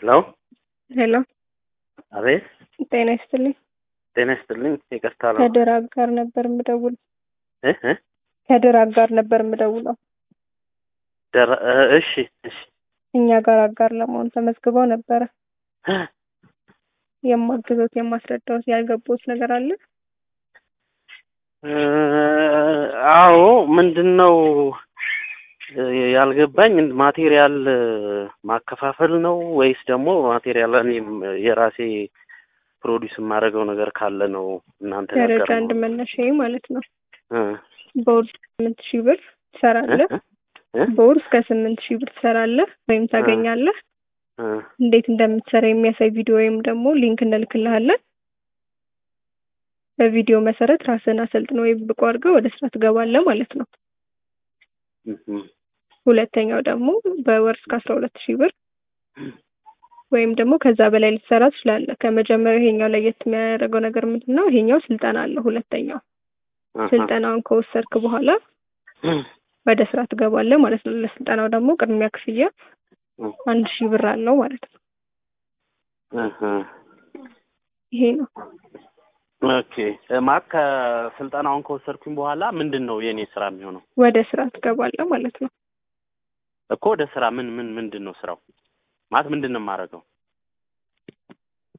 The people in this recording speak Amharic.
ሄሎ ሄሎ፣ አቤት። ጤና ይስጥልኝ። ጤና ይስጥልኝ። ይቅርታ ነው ከድር አጋር ነበር የምደውለው። እ እ ከድር አጋር ነበር የምደውለው። ደረ እ እሺ እሺ እኛ ጋር አጋር ለመሆን ተመዝግበው ነበረ። የማግዞት የማስረዳዎት ያልገባዎት ነገር አለ? እ አዎ ምንድን ነው እ ያልገባኝ ማቴሪያል ማከፋፈል ነው ወይስ ደግሞ ማቴሪያል እኔም የራሴ ፕሮዲስ የማደርገው ነገር ካለ ነው እናንተ ደረጃ ነገር አንድ መነሻ ማለት ነው። እ በወር ስምንት ሺህ ብር ትሰራለህ። እ እ በወር እስከ ስምንት ሺህ ብር ትሰራለህ ወይም ታገኛለህ። እ እንዴት እንደምትሰራ የሚያሳይ ቪዲዮ ወይም ደግሞ ሊንክ እንልክልሃለን። በቪዲዮ መሰረት ራስን አሰልጥነ ወይም ብቁ አድርገህ ወደ ስራ ትገባለህ ማለት ነው። እ ሁለተኛው ደግሞ በወር እስከ አስራ ሁለት ሺህ ብር ወይም ደግሞ ከዛ በላይ ልትሰራ ትችላለህ። ከመጀመሪያው ይሄኛው ለየት የሚያደርገው ነገር ምንድን ነው? ይሄኛው ስልጠና አለው። ሁለተኛው አሃ። ስልጠናውን ከወሰድክ በኋላ ወደ ስራ ትገባለህ ማለት ነው። ለስልጠናው ደግሞ ቅድሚያ ክፍያ አንድ ሺህ ብር አለው ማለት ነው። እህ ይሄ ነው። ኦኬ ማለት ከስልጠናውን ከወሰድኩኝ በኋላ ምንድን ነው የኔ ስራ የሚሆነው? ወደ ስራ ትገባለህ ማለት ነው። እኮ ወደ ስራ ምን ምን ምንድን ነው ስራው? ማለት ምንድን ነው የማደርገው?